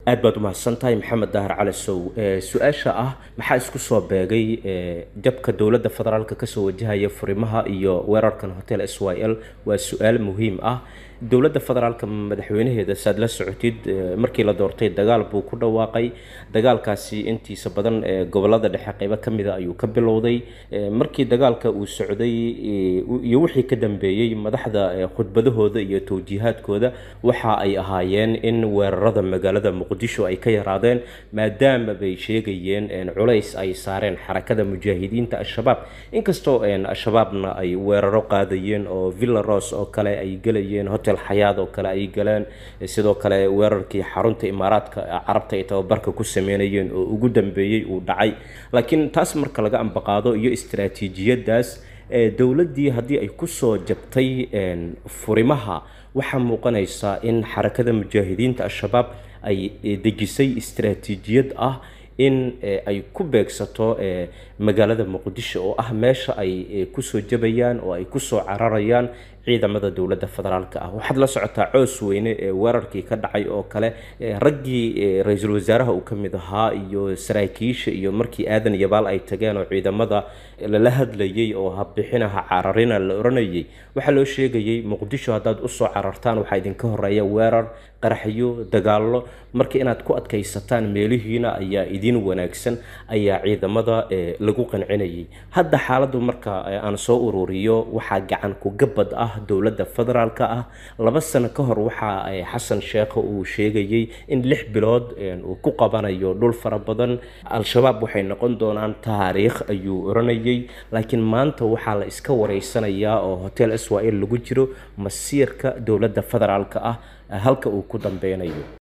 aad baad umahadsan tahay maxamed dahar cali sow su-aasha ah maxaa isku soo beegay jabka dowladda federaalka kasoo wajahaya furimaha iyo weerarkan hotel s y l waa su-aal muhiim ah dowladda federaalka madaxweynaheeda saad la socotid markii la doortay dagaal buu ku dhawaaqay dagaalkaasi intiisa badan gobolada dhexe qeybo ka mida ayuu ka bilowday markii dagaalka uu socday iyo wixii ka dambeeyey madaxda khudbadahooda iyo towjiihaadkooda waxa ay ahaayeen in weerarada magaalada muqdisho ay ka yaraadeen maadaama bay sheegayeen culays ay saareen xarakada mujaahidiinta al-shabaab inkastoo al-shabaabna ay weeraro qaadayeen oo villa ros oo kale ay gelayeen hotel xayaad oo kale ay galeen sidoo kale weerarkii xarunta imaaraadka carabta ay tababarka ku sameynayeen oo ugu dambeeyey uu dhacay laakiin taas marka laga ambaqaado iyo istaraatiijiyadaas dowladdii haddii ay kusoo jabtay furimaha waxaa muuqanaysaa in xarakada mujaahidiinta al-shabaab ay dejisay istaraatiijiyad ah in ay ku beegsato magaalada muqdisho oo ah meesha ay kusoo jabayaan oo ay kusoo cararayaan ciidamada dowladda federaalka ah waxaad la socotaa coos weyne ee weerarkii ka dhacay oo kale raggii ra-iisul wasaaraha uu ka mid ahaa iyo saraakiisha iyo markii aadan yabaal ay tageen oo ciidamada lala hadlayay oo habixinaha cararina la oranayay waxaa loo sheegayay muqdisho haddaad usoo carartaan waxaa idinka horeeya weerar qaraxyo dagaallo marka inaad ku adkaysataan meelihiina ayaa idin wanaagsan ayaa ciidamada lagu qancinayay hadda xaaladdu marka aan soo ururiyo waxaa gacan ku gabad ah dowladda federaalka ah laba sano ka hor waxaa xasan sheekho uu sheegayay in lix bilood uu ku qabanayo dhul fara badan al-shabaab waxay noqon doonaan taariikh ayuu oranayay laakiin maanta waxaa la iska wareysanayaa oo hotel s y l lagu jiro masiirka dowladda federaalka ah halka uu ku dambeynayo